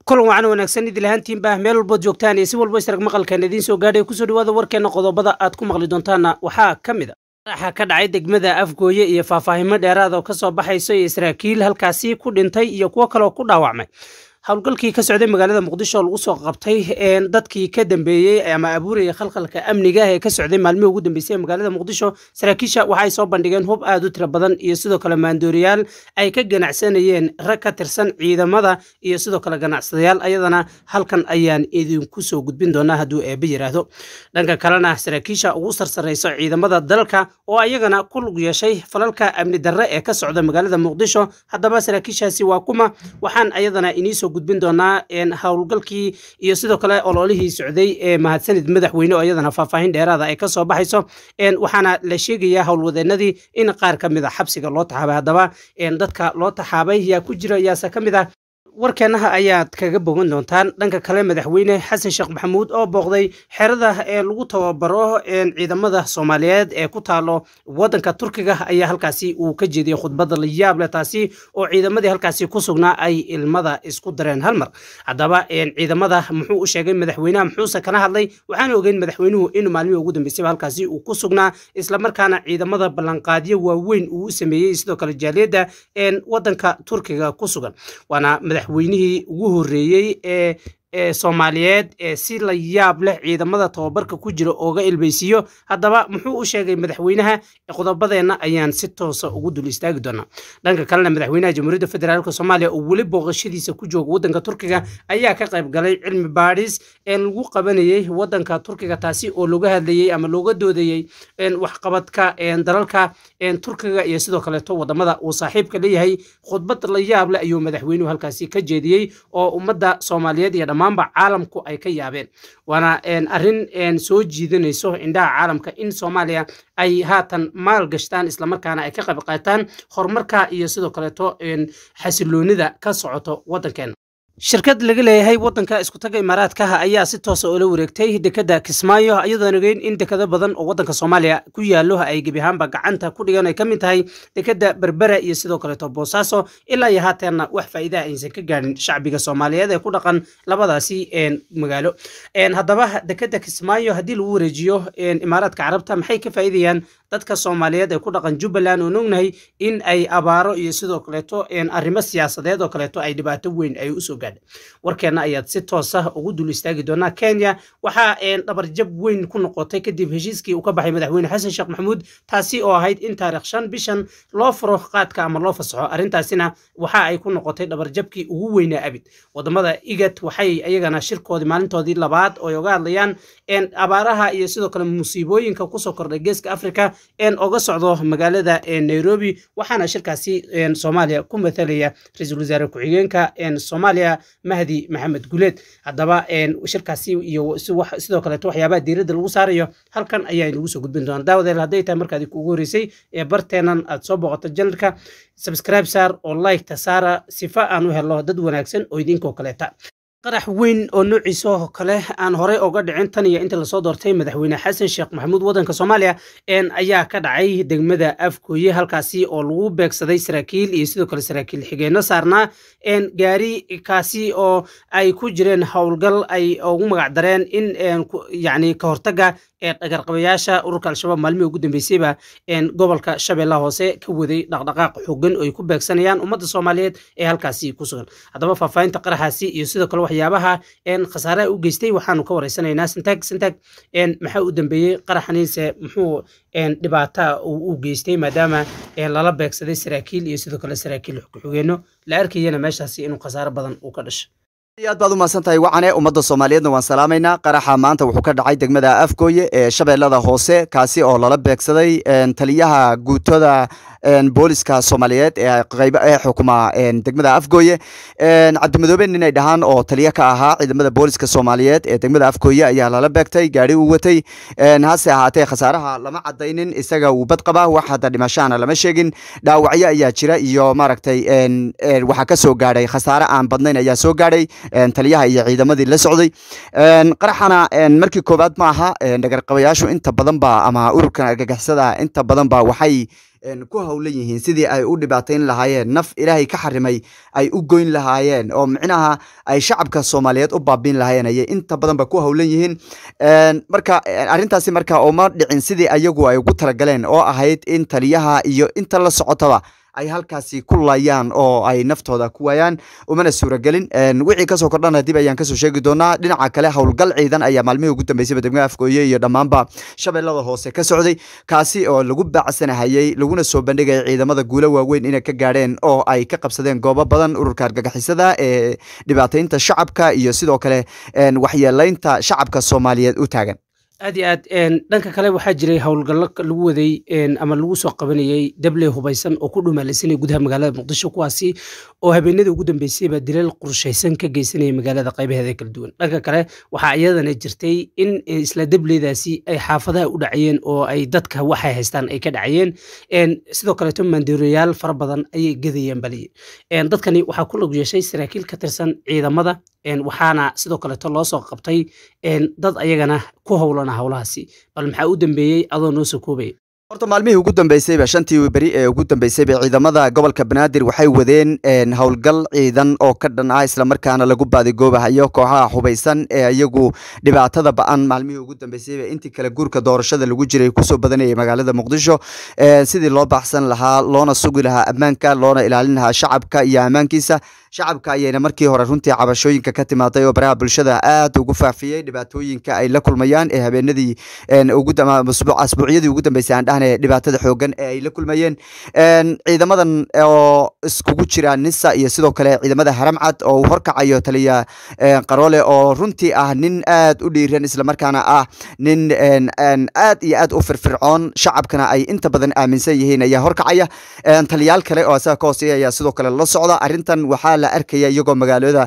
kulan wacan wanaagsan idil ahaantiinba meel walbood joogtaan iyo si walba israg maqalkan idiin soo gaadhay kusoo dhawaada warkeena qodobada aad ku maqli doontaana waxaa ka mid a qaraxa ka dhacay degmada afgooye iyo faahfaahimo dheeraad oo ka soo baxayso iyo israakiil halkaasi ku dhintay iyo kuwo kaleoo ku dhaawacmay howlgalkii ka socday magaalada muqdisho oo lagu soo qabtay dadkii ka dambeeyey ama abuuraya khalkhalka amniga ee ka socday maalmihii ugu dambeysay ee magaalada muqdisho saraakiisha waxay soo bandhigeen hub aad u tiro badan iyo sidoo kale maandooriyaal ay ka ganacsanayeen rag ka tirsan ciidamada iyo sidoo kale ganacsadayaal ayadana halkan ayaan idinku soo gudbin doonaa hadduu eebbe yidhaahdo dhanka kalena saraakiisha ugu sarsarayso ciidamada dalka oo ayagana ku lug yeeshay falalka amni darre ee ka socda magaalada muqdisho haddaba saraakiishaasi waa kuma waxaan ayadana iniisoo gudbin doonaa howlgalkii iyo sidoo kale ololihii socday ee mahadsanid madaxweyne oo iyadana faahfaahin dheeraada ay ka soo baxayso waxaana la sheegayaa howlwadeenadii in qaar ka mid a xabsiga loo taxaabay haddaba dadka loo taxaabay yaa ku jira yaase ka mid ah warkeennaha ayaad kaga bogan doontaan dhanka kale madaxweyne xasan sheekh maxamuud oo booqday xerada ee lagu tababaro ciidamada soomaaliyeed ee ku taalo wadanka turkiga ayaa halkaasi uu ka jeediyey khudbadda la yaab leh taasi oo ciidamadii halkaasi ku sugnaa ay ilmada isku dareen hal mar haddaba ciidamada muxuu u sheegay madaxweynaha muxuuse kana hadlay waxaan ogeyn madaxweynuhu inuu maalmihii ugu dambeysayba halkaasi uu ku sugnaa islamarkaana ciidamada ballanqaadyo waaweyn uu u sameeyey sidoo kale jaaliyadda wadanka turkiga ku sugan waana madaxweynihii ugu horreeyey ee ee soomaaliyeed ee si la yaab leh ciidamada tababarka ku jira ooga ilbaysiiyo haddaba muxuu u sheegay madaxweynaha qodobadeenna ayaan si toosa ugu dul istaagi doonaa dhanka kalena madaxweynaha jamhuuriyadda federaalk soomaaliya oo weli booqashadiisa ku jooga waddanka turkiga ayaa ka qayb galay cilmi baadhis ee lagu qabanayey waddanka turkiga taasi oo looga hadlayey ama looga doodayey waxqabadka dalalka turkiga iyo sidoo kaleeto wadamada uu saaxiibka leeyahay khudbad la yaab leh ayuu madaxweynuhu halkaasi ka jeediyey oo ummadda soomaaliyeed iyo dhammaanba caalamku ay ka yaabeen waana arrin soo jiidanayso indhaha caalamka in soomaaliya ay haatan maal gashtaan islamarkaana ay ka qayb qaataan horumarka iyo sidoo kaleeto xasiloonida ka socoto waddankeena shirkad laga leeyahay waddanka iskutaga imaaraadkaha ayaa si toosa oola wareegtay dekadda kismaayo iyadoon ogeyn in dekado badan oo waddanka soomaaliya ku yaallo ay gebi ahaanba gacanta ku dhigan ay ka mid tahay dekadda berbera iyo sidoo kaleeto boosaaso ilaa iyo haateenna wax faa'iidaha aysan ka gaadhin shacbiga soomaaliyeed ee ku dhaqan labadaasi magaalo haddaba dekadda kismaayo haddii lagu wareejiyo imaaraadka carabta maxay ka faa'iidayaan dadka soomaaliyeed ee ku dhaqan jubbaland oon ognahay in ay abaaro iyo sidoo kaleeto arrimo siyaasadeed oo kaleeto ay dhibaato weyn ay usoo gaadhay warkeenna ayaad si toosa ugu dul istaagi doonaa kenya waxaa dhabarjab weyn ku noqotay kadib heshiiskii uu ka baxay madaxweyne xasan sheekh maxamuud taasi oo ahayd in taarikh shan bishan loo furo qaadka ama loo fasaxo arrintaasina waxa ay ku noqotay dhabarjabkii ugu weynaa abid wadamada igad waxay ayagana shirkoodii maalintoodii labaad oo ay oga hadlayaan abaaraha iyo sidoo kale musiibooyinka kusoo kordhay geeska africa oga socdo magaalada nairobi waxaana shirkaasi soomaaliya ku mathalaya ra-iisul wasaare ku-xigeenka soomaaliya mahdi maxamed guleed haddaba shirkaasi iyo sidoo kaleeto waxyaabaha diiradda lagu saarayo halkan ayaa inagu soo gudbin doona daawadeel hadday tahay markaadi kuugu horreysay ee barteenan aad soo booqato janalka subscribe saar oo like-ta saara sifa aan u helo dad wanaagsan oo idinkoo kaleeta qarax weyn oo noociisa oo kale aan horey oga dhicin tan iyo inta lasoo doortay madaxweyne xasan sheekh maxamuud waddanka soomaaliya ayaa ka dhacay degmada afgooye halkaasi oo lagu beegsaday saraakiil iyo sidoo kale saraakiil xigeenno saarnaa gaari kaasi oo ay ku jireen howlgal ay ugu magac dareen in yacni ka hortagga ee dhagarqabayaasha ururka al-shabaab maalmihii ugu dambeysayba gobolka shabeellaha hoose ka waday dhaqdhaqaaq xooggan oo ay ku beegsanayaan ummadda soomaaliyeed ee halkaasi ku sugan haddaba faahfaahinta qaraxaasi iyo sidoo kale waxyaabaha khasaaraha u geystay waxaanu ka waraysanaynaa sintag sintag maxaa u dambeeyey qaraxaniise muxuu dhibaata u geystay maadaama lala beegsaday saraakiil iyo sidoo kale saraakiil ku-xigeenno la arkayana meeshaasi inuu khasaaro badan uu ka dhashay aad baad u mahadsan tahay wacane ummadda soomaaliyeedna waan salaamaynaa qaraxa maanta wuxuu ka dhacay degmada afgooye ee shabeellada hoose kaasi oo lala beegsaday taliyaha guutada booliska soomaaliyeed ee qayb ee xukuma degmada afgooye cabdimadoobe nin ay dhahaan oo taliya ka ahaa ciidamada booliska soomaaliyeed ee degmada afgooye ayaa lala beegtay gaari uu watay hase ahaatee khasaaraha lama cadaynin isaga uu bad qabaa wax hadda dhimashahana lama sheegin dhaawacyo ayaa jira iyo maaragtay waxaa ka soo gaadhay khasaare aan badnayn ayaa soo gaadhay taliyaha iyo ciidamadii la socday qaraxana markii koowaad ma aha dhagarqabayaashu inta badan ba ama ururkan argagixisada inta badan ba waxay ku howlan yihiin sidii ay u dhibaatayn lahaayeen naf ilaahay ka xarimay ay u goyn lahaayeen oo micnaha ay shacabka soomaaliyeed u baabiin lahaayeen ayay inta badanba ku howlan yihiin marka arrintaasi marka uma dhicin sidii ayagu ay ugu talagaleen oo ahayd in taliyaha iyo inta la socotaba ay halkaasi ku layaan oo ay naftooda ku waayaan umana suuragelin wixii kasoo kordhana dib ayaan kasoo sheegi doonaa dhinaca kale howlgal ciidan ayaa maalmihii ugu dambeysayba degmada afgooye iyo dhammaanba shabeellada hoose ka socday kaasi oo lagu baacsanahayey laguna soo bandhigaya ciidamada guulo waaweyn inay ka gaadheen oo ay ka qabsadeen goobo badan ururka argagixisada ee dhibaataynta shacabka iyo sidoo kale waxyeelaynta shacabka soomaaliyeed u taagan aad iyo aad dhanka kale waxaa jiray howlgallo lagu waday ama lagu soo qabanayey dabley hubaysan oo ku dhumaalaysanaya gudaha magaalada muqdisho kuwaasi oo habeenadii ugu dambeysayba dilal qorshaysan ka geysanaya magaalada qaybaheeda kala duwan dhanka kale waxaa iyadana jirtay in isla dableydaasi ay xaafadaha u dhacayeen oo ay dadka waxay haystaan ay ka dhacayeen sidoo kaleeto maandooriyaal fara badan ayay gadayeen baliye dadkani waxaa ku log yeeshay saraakiil ka tirsan ciidamada waxaana sidoo kaleeto loo soo qabtay dad ayagana ku howlana howlahaasi bal maxaa u dambeeyey adoo noo soo koobaya horta maalmihii ugu dambeysayba shantii beri ee ugu dambeysayba ciidamada gobolka banaadir waxay wadeen howlgal ciidan oo ka dhan ah islamarkaana lagu baadigoobahayo kooxaha hubaysan ee iyagu dhibaatada ba-an maalmihii ugu dambeysayba intii kale guurka doorashada lagu jiray kusoo badanayay magaalada muqdisho sidii loo baxsan lahaa loona sugi lahaa ammaanka loona ilaalin lahaa shacabka iyo ammaankiisa shacabka ayayna markii hore runtii cabashooyinka ka timaaday oo baraha bulshada aad ugu faafiyey dhibaatooyinka ay la kulmayaan ee habeenadii asbuucyadii ugu dambeysay aan dhahna dhibaatada xoogan ee ay la kulmayeen ciidamadan oo iskugu jira nisa iyo sidoo kale ciidamada haramcad oo uu horkacayo taliya qaroole oo runtii ah nin aad u dhiiran islamarkaana ah nin aad iyo aad u firfircoon shacabkana ay inta badan aaminsan yihiin ayaa horkacaya taliyaal kale oo asaga ka hooseeya ayaa sidoo kale la socda arrintan waxaa la arkaya iyagoo magaalada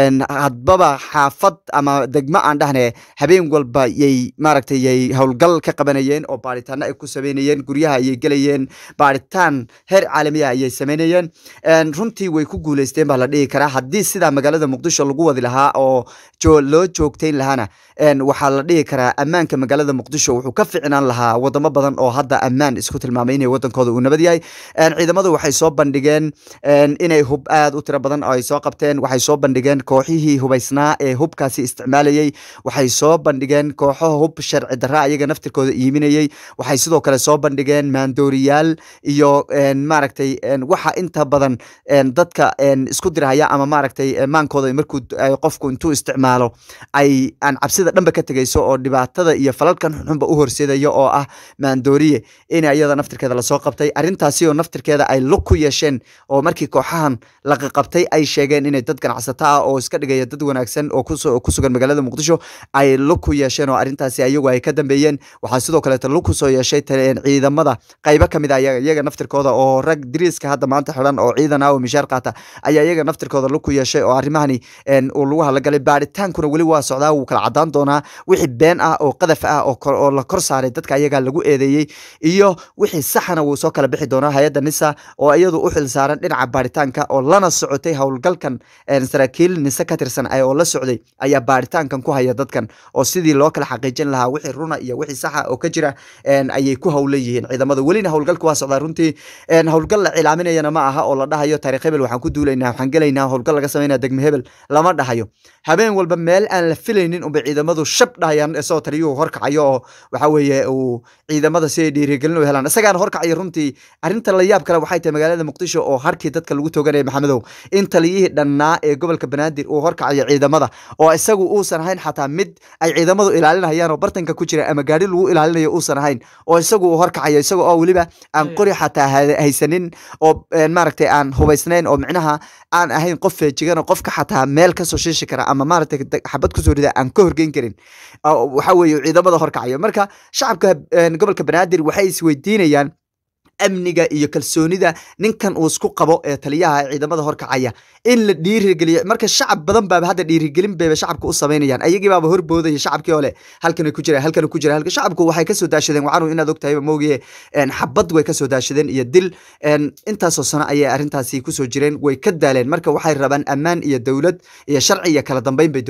hadbaba xaafad ama degmo aan dhahne habeen walba yay maaragtay yay howlgal ka qabanayeen oo baaritaano ay ku sameynayeen guryaha ayay gelayeen baaritaan heer caalamiya ayay sameynayeen runtii way ku guuleysteen baa la dhihi karaa haddii sidaa magaalada muqdisho lagu wadi lahaa oo loo joogtayn lahaana waxaa la dhihi karaa ammaanka magaalada muqdisho wuxuu ka ficnaan lahaa wadamo badan oo hadda ammaan isku tilmaamay inay wadankooda uu nabad yahay ciidamadu waxay soo bandhigeen inay hub aad u tiro badan oo ay soo qabteen waxay soo bandhigeen kooxihii hubaysnaa ee hubkaasi isticmaalayey waxay soo bandhigeen kooxo hub sharci darra ayaga naftirkooda iiminayey waxay sidoo kale soo bandhigeen maandooriyaal iyo maaragtay waxa inta badan dadka isku dirahaya ama maaragtay maankooda markuu qofku intuu isticmaalo ay aan cabsida dhanba ka tegayso oo dhibaatada iyo falalkan xunxunba u horseedayo oo ah maandooriye in iyada naftirkeeda lasoo qabtay arrintaasi oo naftirkeeda ay lug ku yeesheen oo markii kooxahan laqaqabtay ay sheegeen inay dad ganacsato ah oo iska dhigaya dad wanaagsan oo ku sugan magaalada muqdisho ay lug ku yeesheen oo arrintaasi ayagu ay ka dambeeyeen waxaa sidoo kaleeto lug kusoo yeeshay ciidamada qaybo ka mid a iyaga naftirkooda oo rag diriiska hadda maanta xidhan oo ciidan ah oo mishaar qaata ayaa iyaga naftirkooda lug ku yeeshay oo arrimahani uu lagu hadlagalay baaritaankuna weli waa socdaa wuu kala cadaan doonaa wixii been ah oo qadaf ah oo la kor saaray dadka ayagaa lagu eedeeyey iyo wixii saxana wuu soo kala bixi doonaa hay-adda nisa oo iyadu u xil saaran dhinaca baaritaanka oo lana socotay howlgalkan saraakiil nise ka tirsan oo la socday ayaa baaritaankan ku haya dadkan oo sidii loo kala xaqiijin lahaa wixii runa iyo wixii saxa oo ka jira ayay ku howlan yihiin ciidamada welina howlgalka waa socdaa runtii howlgal la cilaaminayana ma aha oo la dhahayo taariikh hebel waxaan ku duulaynaa waxaan gelaynaa howlgal laga samaynaa degme hebel lama dhahayo habeen walba meel aan la filaynin unbay ciidamadu shab dhahayaan isagoo taliyuhu horkacayo oo waxa weeye uu ciidamada si ay dhiirigelin u helaan isagaana horkacayo runtii arrinta la yaab kale waxay tahay magaalada muqdisho oo harkii dadka lagu tooganaya maxamedow in taliyihii dhannaa ee gobolka banaadir uu horkacayo ciidamada oo isagu uusan ahayn xataa mid ay ciidamadu ilaalinayaan oo bartanka ku jira ama gaari lagu ilaalinayo uusan ahayn oo isagu uu horkacayo isaga oo weliba aan qori xataa haysanin oo maaragtay aan hubaysnayn oo micnaha aan ahayn qof feejigan oo qofka xataa meel kasoo shiishi kara ama maaragtay xabad kusoo rida aan ka horgeyn karin waxa weeye ciidamada horkacayo marka shacabka gobolka banaadir waxay isweydiinayaan amniga iyo kalsoonida ninkan uu isku qabo ee taliyaha ciidamada horkacaya in la dhiirigeliyo marka shacab badan baaba hadda dhiirigelin bayba shacabka u samaynayaan ayagii baaba horboodaya shacabkii ole halkan ku jira halkan ku jira halka shacabku waxay kasoo daashadeen waxaanu inaad ogtahay moogiye xabad way kasoo daashadeen iyo dil intaasoo sano ayay arrintaasi kusoo jireen way ka daaleen marka waxay rabaan ammaan iyo dowlad iyo sharci iyo kala dambeyn bay doonayaan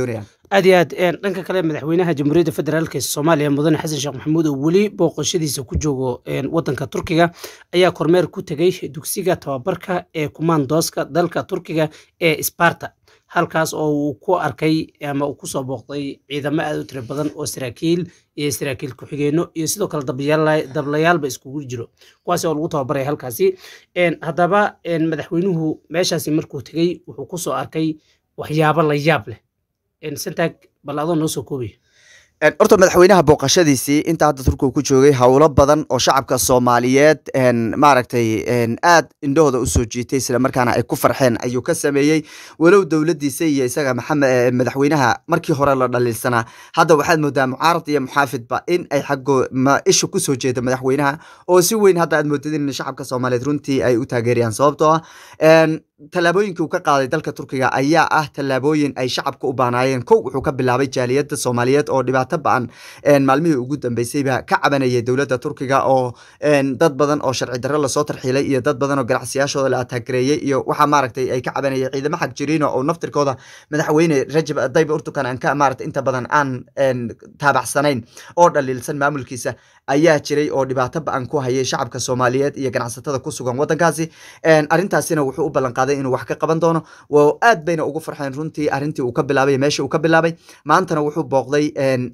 aad iyo aad dhanka kale madaxweynaha jamhuuriyadda federaalk ee soomaaliya mudane xasan sheekh maxamuud oo weli booqashadiisa ku joogo wadanka turkiga ayaa kormeer ku tegay dugsiga tababarka ee kumaandooska dalka turkiga ee sparta halkaas oo uu ku arkay ama uu kusoo booqday ciidamo aad u tiro badan oo saraakiil iyo saraakiil ku-xigeenno iyo sidoo kale dablayaalba iskugu jiro kuwaas oo lagu tababaraya halkaasi haddaba madaxweynuhu meeshaasi markuu tegey wuxuu kusoo arkay waxyaabo la yaab leh santag bal adoo noo soo koobaya horta madaxweynaha booqashadiisii inta hadda turkiga ku joogay howlo badan oo shacabka soomaaliyeed maaragtay aad indhahooda usoo jiitay isla markaana ay ku farxeen ayuu ka sameeyey walow dowladiisa iyo isaga maxamed madaxweynaha markii hore la dhaliilsanaa hadda waxaad moodaa mucaarad iyo muxaafidba in ay xaggo isha kusoo jeeda madaxweynaha oo si weyn hadda aad moodad in shacabka soomaaliyeed runtii ay u taageerayaan sababtoo ah tallaabooyinkii uu ka qaaday dalka turkiga ayaa ah tallaabooyin ay shacabka u baanaayeen kow wuxuu ka bilaabay jaaliyadda soomaaliyeed oo dhibaato ba-an maalmihii ugu dambeysayba ka cabanayay dowladda turkiga oo dad badan oo sharci darro lasoo tarxiilay iyo dad badan oo ganacsiyashooda la ataagareeyey iyo waxaa maaragtay ay ka cabanayay ciidamo xag jiriino oo naftirkooda madaxweyne rajab dayb urtukan aan ka maarata inta badan aan taabacsanayn oo dhaliilsan maamulkiisa ayaa jiray oo dhibaato ba-an ku hayay shacabka soomaaliyeed iyo ganacsatada ku sugan waddankaasi arrintaasina wuxuu u ballanqaaday inuu wax ka qaban doono aad bayna ugu farxeen runtii arrintii uu ka bilaabay meesha uu ka bilaabay maantana wuxuu booqday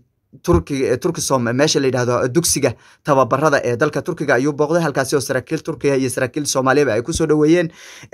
turkiga turkisom meesha la yidhahdo dugsiga tababarada ee dalka turkiga ayuu booqday halkaasi oo saraakiil turkiga iyo saraakiil soomaaliyaba ay kusoo dhoweeyeen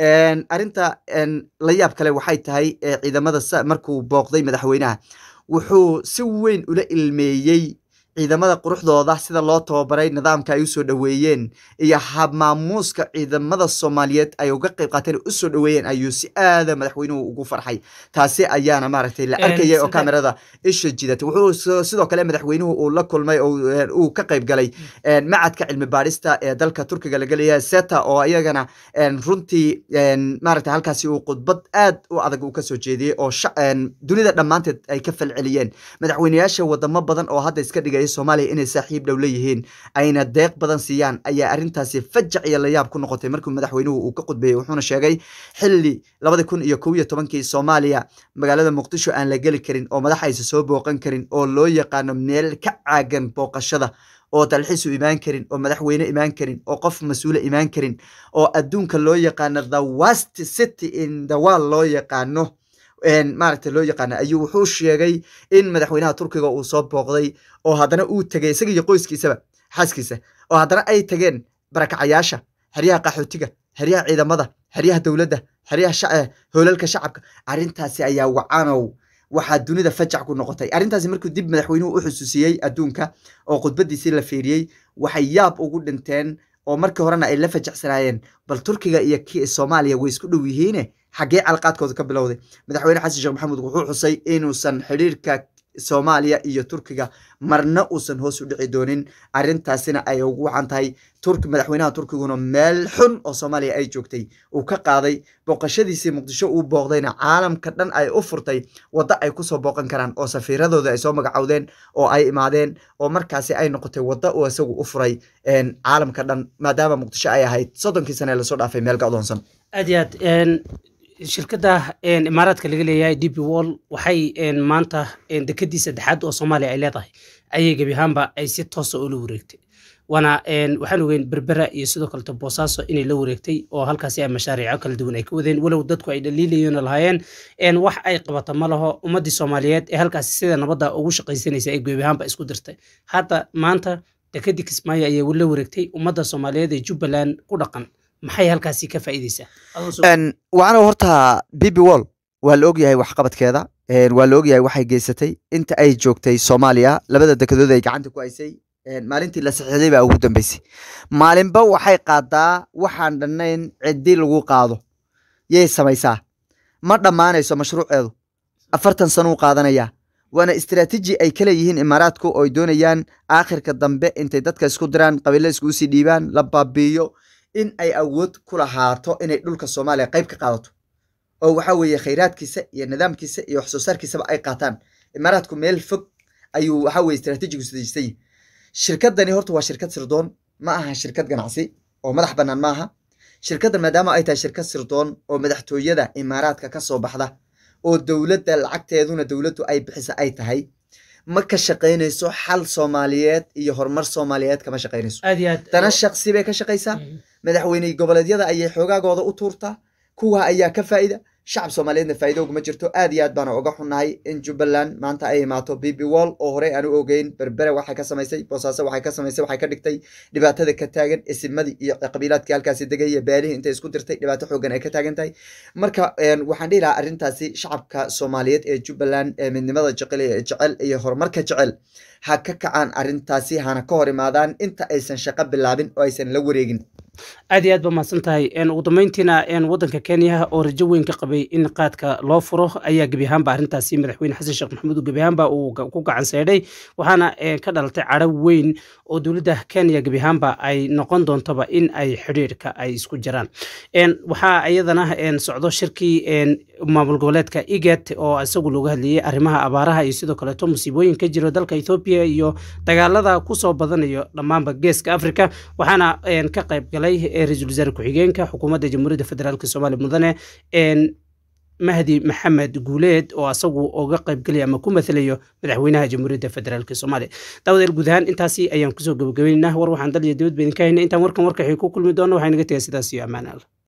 arrinta la yaab kale waxay tahay ciidamada markuu booqday madaxweynaha wuxuu si weyn ula ilmeeyey ciidamada quruxdooda sida loo tababaray nidaamka ay usoo dhoweeyeen iyo habmaamuuska ciidamada soomaaliyeed ay uga qayb qaateen usoo dhoweeyeen ayuu si aada madaxweynuhu ugu farxay taasi ayaana maaragtay la arkayay oo kamerada isha jidatay wuxuu sidoo kale madaxweynuhu uu la kulmay uu ka qayb galay macadka cilmi baadhista ee dalka turkiga laga leeyahay seta oo iyagana runtii maaragtay halkaasi uu khudbad aad u adag uu kasoo jeediyey oo dunida dhammaanteed ay ka falceliyeen madaxweyneyaasha wadamo badan oo hadda iska dhigaya soomaaliya inay saaxiib dhow leeyihiin ayna deeq badan siiyaan ayaa arrintaasi fajac iyo layaab ku noqotay markii madaxweynuhu uu ka khudbeeyey wuxuuna sheegay xilli labadi kun iyo kow iyo tobankii soomaaliya magaalada muqdisho aan la geli karin oo madax aysa soo booqan karin oo loo yaqaano meel ka caagan booqashada oo dalxiisu imaan karin oo madaxweyne imaan karin oo qof mas-uula imaan karin oo adduunka loo yaqaano the west city in the world loo yaqaano maaragta loo yaqaana ayuu wuxuu sheegay in madaxweynaha turkiga uu soo booqday oo haddana uu tegay isaga iyo qoyskiisaba xaaskiisa oo haddana ay tageen barakacayaasha xeryaha qaxootiga xeryaha ciidamada xeryaha dowladda xeryaha hoolalka shacabka arrintaasi ayaa wacanow waxaa dunida fajac ku noqotay arrintaasi markuu dib madaxweynuhu u xusuusiyey adduunka oo khudbadiisii la fiiriyey waxay yaab ugu dhinteen oo markii horena ay la fajacsanaayeen bal turkiga iyo ki soomaaliya way isku dhow yihiine xaggee calaqaadkooda ka bilowday madaxweyne xasan sheekh maxamuud wuxuu xusay inuusan xidhiirka soomaaliya iyo turkiga marna uusan hoos u dhici doonin arrintaasina ay ugu wacan tahay turk madaxweynaha turkiguna meel xun oo soomaaliya ay joogtay uu ka qaaday booqashadiisii muqdisho uu booqdayna caalamka dhan ay u furtay waddo ay kusoo booqan karaan oo safiiradooda ay soo magacowdeen oo ay imaadeen oo markaasi ay noqotay waddo uu isagu u furay caalamka dhan maadaama muqdisho ay ahayd soddonkii sane lasoo dhaafay meel ga-doonsan aad iyo aad shirkadda imaaraadka laga leeyahay d b wall waxay maanta dekedii saddexaad oo soomaaliya ay leedahay ayay gebi ahaanba ay si toosa ula wareegtay waana waxaan ogeyn berbera iyo sidoo kaleto boosaaso inay la wareegtay oo halkaasi ay mashaariico kala duwan ay ka wadeen walow dadku ay dhaliilayeen lahaayeen wax ay qabata ma laho ummaddii soomaaliyeed ee halkaasi sida nabadda ugu shaqaysanaysa ay gebi ahaanba isku dirtay hadda maanta dekedii kismaayo ayay la wareegtay ummadda soomaaliyeed ee jubbaland ku dhaqan maxay halkaasi ka faa'iideysaa waxaana horta bb wall waa la ogyahay waxqabadkeeda waa la ogyahay waxay geysatay inta ay joogtay soomaaliya labada dekedood ay gacanta ku haysay maalintii la saxiixday baa ugu dambeysay maalinba waxay qaadaa waxaan dhannayn ciddi lagu qaado yay samaysaa ma dhammaanayso mashruuceedu afartan sanuu qaadanayaa waana istaraatiiji ay ka leeyihiin imaaraadku oo ay doonayaan aakhirka dambe intay dadka isku diraan qabiilo iskugu sii dhiibaan la baabiiyo in ay awood ku lahaato inay dhulka soomaaliya qayb ka qaadato oo waxa weeye khayraadkiisa iyo nidaamkiisa iyo wax soo saarkiisaba ay qaataan imaaraadku meel fog ayuu waxa weye istaraatiijigu sadaystay shirkadani horta waa shirkad sirdoon ma aha shirkad ganacsi oo madax bannaan ma aha shirkaddan maadaama ay tahay shirkad sirdoon oo madaxtooyada imaaraadka ka soo baxda oo dowladda lacagteeduna dowladdu ay bixisa ay tahay ma ka shaqaynayso xal soomaaliyeed iyo horumar soomaaliyeed kama shaqaynayso aad iyo aad dana shaqsi bay ka shaqaysaa madaxweyne goboleedyada ayay xoogaagooda u tuurtaa kuwa ayaa ka faa'ida shacab soomaaliyeedna faa'iido uguma jirto aad iyo aad baana uga xunnahay in jubbaland maanta ay imaato bb wall oo horey aan u ogeyn berbere waxay ka samaysay boosaaso waxay ka samaysay waxay ka dhigtay dhibaatada ka taagan isimadii iyo qabiilaadkii halkaasi degaya beelihii intay isku dirtay dhibaato xoogan ay ka taagan tahay marka waxaan dhihi lahaa arrintaasi shacabka soomaaliyeed ee jubbaland ee midnimada jecel jecel iyo horumarka jecel ha ka kacaan arrintaasi hana ka hor imaadaan inta aysan shaqo bilaabin oo aysan la wareegin aad iyo aad ba mahadsan tahay ugu dambeyntiina waddanka kenya oo rajo weyn ka qabay in qaadka loo furo ayaa gebi ahaanba arrintaasi madaxweyne xasan sheekh maxamuud gebi ahaanba uu ku gacan seedhay waxaana ka dhalatay cadho weyn oo dowladda kenya gebi ahaanba ay noqon doontoba in ay xidhiirka ay isku jiraan waxaa iyadana socdo shirkii maamul goboleedka igat oo isagu looga hadlayay arrimaha abaaraha iyo sidoo kaleeto musiibooyin ka jiro dalka ethoobiya iyo dagaalada kusoo badanayo dhammaanba geeska africa waxaana ka qayb galay ra-iisul wasaare ku-xigeenka xukuumadda jamhuuriyadda federaalk soomaaliya mudane mahdi maxamed guuleed oo asagu uga qaybgelaya ama ku mathalayo madaxweynaha jamhuuriyadda federaalk soomaaliya daawadeel guud ahaan intaasi ayaan kusoo gabagabaynaynaa war waxaan dal iyo dibad ba idinka haynay intaan warkan warkaxii ku kulmi doono waxay naga tegay sidaas iyo ammaan alla